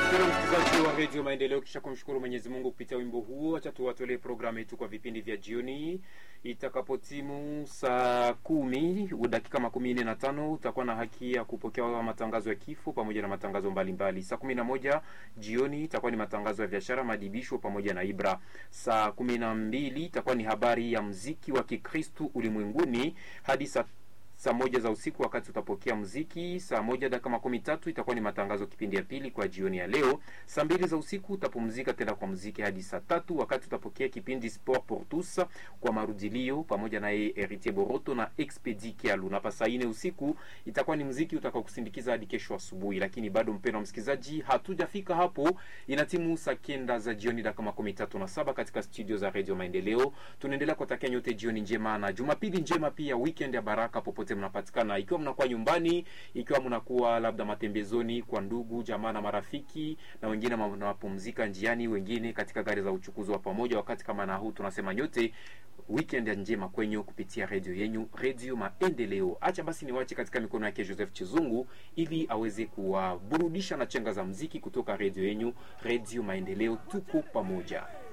Mpendwa msikilizaji wa redio Maendeleo, kisha kumshukuru Mwenyezi Mungu kupitia wimbo huo, acha tuwatolee programu yetu kwa vipindi vya jioni. Itakapotimu saa kumi dakika makumi nne na tano utakuwa na haki ya kupokea matangazo ya kifo pamoja na matangazo mbalimbali. Saa kumi na moja jioni itakuwa ni matangazo ya biashara, madibisho pamoja na Ibra. Saa kumi na mbili itakuwa ni habari ya mziki wa Kikristu ulimwenguni hadi saa saa moja za usiku wakati utapokea mziki. Saa moja dakika makumi tatu itakuwa ni matangazo kipindi ya pili kwa jioni ya leo. Saa mbili za usiku utapumzika tena kwa mziki hadi saa tatu wakati utapokea kipindi Sport pour tous kwa marudilio pamoja na yeye Heritier Boroto na Expedi Kialu, na pa saa nne usiku itakuwa ni mziki utakao kusindikiza hadi kesho asubuhi. Lakini bado mpendwa msikilizaji, hatujafika hapo, inatimu saa kenda za jioni dakika makumi tatu na saba katika studio za Radio Maendeleo. Tunaendelea kutakia nyote jioni njema na jumapili njema, pia weekend ya baraka popote mnapatikana, ikiwa mnakuwa nyumbani, ikiwa mnakuwa labda matembezoni kwa ndugu jamaa na marafiki, na wengine mnapumzika njiani, wengine katika gari za uchukuzi wa pamoja. Wakati kama na huu, tunasema nyote weekend ya njema kwenyu kupitia redio yenyu, Redio Maendeleo. Acha basi niwache katika mikono yake Joseph Chizungu ili aweze kuwaburudisha na chenga za mziki kutoka redio yenyu, Redio Maendeleo. Tuko pamoja.